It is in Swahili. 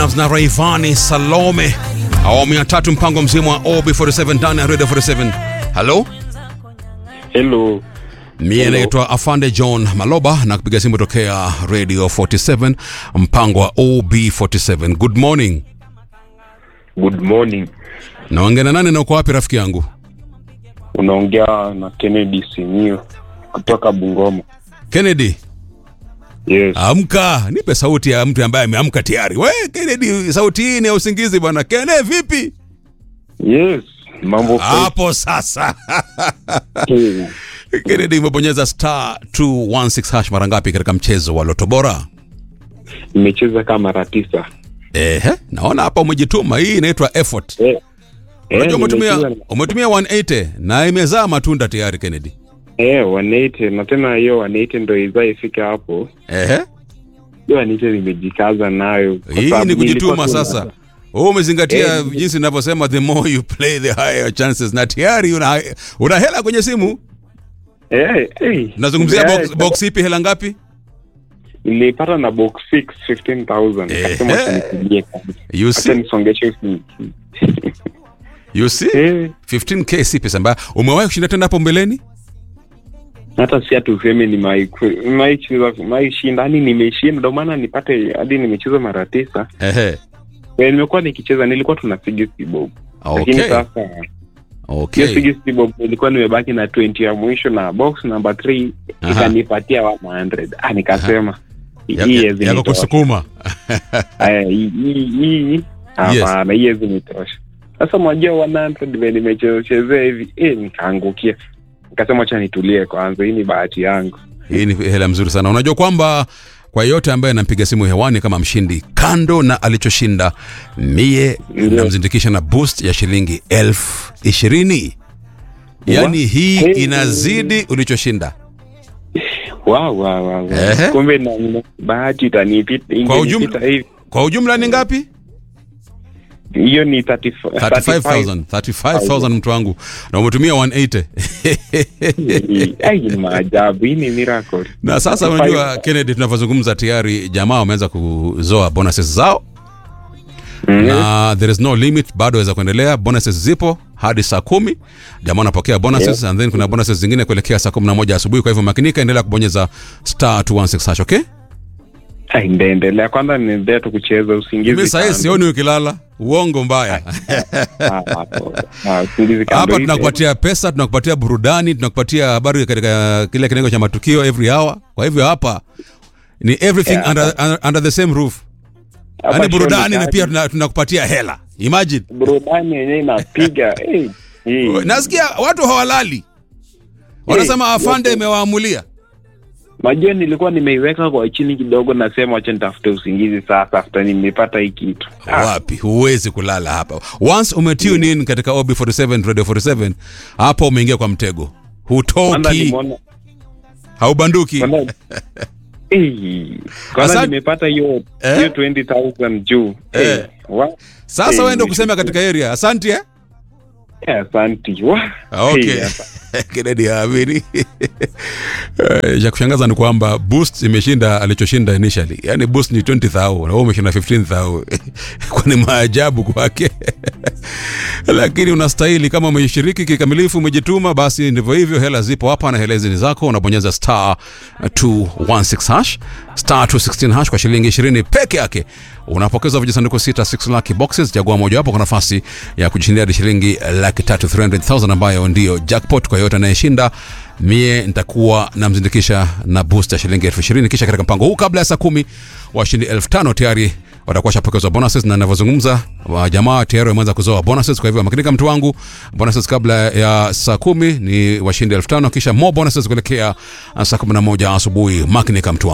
na Rayvanny Salome, awamu ya tatu, mpango mzima wa OB47 ndani ya Radio 47. Halo, Hello. mie naitwa Afande John Maloba na kupiga simu tokea Radio 47, mpango wa OB47. Good morning. Good morning. Naongea na nani na uko wapi rafiki yangu? Unaongea na Kennedy Simio kutoka Bungoma. Kennedy, Yes. amka, nipe sauti ya mtu ambaye ameamka tayari. We Kennedy, sauti hii ni ya usingizi bwana. Kene, vipi Yes. Mambo hapo sasa? fresh. Kennedy, umebonyeza star 216 hash mara ngapi katika mchezo wa Loto Bora? Nimecheza kama mara tisa. Ehe, naona hapa umejituma. Hii inaitwa effort. Eh. Unajua umetumia nimecheza- umetumia 180 na imezaa matunda tayari Kennedy. Eh, 180 na tena hiyo 180 ndio izaa ifike hapo. Ehe, Hiyo 180 nimejikaza nayo. kwa hii sababu ni kujituma nilikuwa tu- sasa. Wewe umezingatia Eh, jinsi ninavyosema, the more you play the higher chances, na tayari una, una hela kwenye simu. Eh, eh. Nazungumzia Eh, box, box ipi, hela ngapi? Nilipata na box 6 15000. Nikasema Eh. tunipigie kwanza. You Acha see, nisongeshe hii. you see? Eh. 15k si pesa mbaya. Umewahi kushinda tena hapo mbeleni? hata si ati useme ni maicheza maishindani nimeshinda ndio maana nipate hadi nimecheza mara tisa Ehe. Eh, nimekuwa nikicheza nilikuwa tuna sigisi bob lakini Okay. sasa hiyo Okay. sigisi bob nilikuwa nimebaki na 20 ya mwisho na box number 3 Aha. ikanipatia 100 ah nikasema hii Ya- haiwezi Yako nitosha. kusukuma. Aya, hii hii hii hapana hii haiwezi nitosha sasa mwajua 100 vile nimechezea hivi eh nikaangukia nikasema acha nitulie kwanza hii ni bahati yangu Hii ni hela mzuri sana. Unajua kwamba kwa yeyote ambaye anampiga simu hewani kama mshindi, kando na alichoshinda, mie Ndio. namzindikisha na boost ya shilingi elfu ishirini. Yaani hii Hey. inazidi ulichoshinda. Wow, wow, wow, wow. Ehe. Kumbe na na- bahati itanipita Kwa ingenipita ujumla- hivi. Kwa ujumla ni ngapi? Hiyo ni 35 35000 35000 mtu wangu, na umetumia 180 Ai, ni maajabu. Hii ni miracle. na sasa 35. unajua Kennedy, tunavyozungumza tayari jamaa wameanza kuzoa bonuses zao Mhm. na there is no limit, bado waweza kuendelea. Bonuses zipo hadi saa kumi, jamaa wanapokea bonuses and then kuna bonuses zingine kuelekea saa kumi na moja asubuhi. Kwa hivyo makinika, endelea kubonyeza star 216 hash, okay? Ai, ndaendelea kwanza, niendelea tu kucheza usingizi. Mimi sahii kando. sioni ukilala, uongo mbaya. Ah, hapo. Ah, usingizi kando Hapa hivi. tunakupatia pesa, tunakupatia burudani, tunakupatia habari katika kile kitengo cha matukio every hour. Kwa hivyo hapa ni everything Yeah. under, under, under the same roof, Hapa yaani burudani show na ni pia kali. tuna- tunakupatia hela. Imagine, burudani yenyewe inapiga. Eh, hii. nasikia watu hawalali, wanasema Eh, afande yote. imewaamulia. Majua nilikuwa nimeiweka kwa chini kidogo, nasema wacha nitafute usingizi sasa, after nimepata hii kitu. Ah, Wapi, huwezi kulala hapa. Once umetune in katika OB47 Radio 47, hapo umeingia kwa mtego, kwanza hutoki, nimeona haubanduki. Kwanza- Eh, kwanza Asante. nimepata hiyo Eh? hiyo 20000 juu Eh. Eh, wa- Sasa Eh, wewe ndio kusema nimeshukuru. katika area. Asante eh? Eh, asanti wa Okay. Eh, asa- Kennedy haamini. Eh, Cha kushangaza ni kwamba Boost imeshinda alichoshinda initially. Yaani Boost ni 20000 na wewe umeshinda 15000. Kwani maajabu kwake. Lakini unastahili kama umeshiriki kikamilifu, umejituma, basi ndivyo hivyo. Hela zipo hapa na hela hizi ni zako. Unabonyeza star 216 hash star 216 hash kwa shilingi 20 peke yake unapokeza vijisanduku sita 6 lucky boxes. Chagua mojawapo kwa nafasi ya kujishindia hadi shilingi laki tatu 300,000 ambayo ndio jackpot kwa yote anayeshinda. Mie nitakuwa namzindikisha na boost ya shilingi elfu ishirini kisha katika mpango huu kabla ya saa kumi washindi elfu tano tayari watakuwa washapokezwa bonuses na ninavyozungumza wa jamaa tayari wameanza kuzoa bonuses. Kwa hivyo makinika, mtu wangu, bonuses kabla ya saa kumi ni washindi elfu tano kisha more bonuses kuelekea saa kumi na moja asubuhi. Makinika, mtu wangu.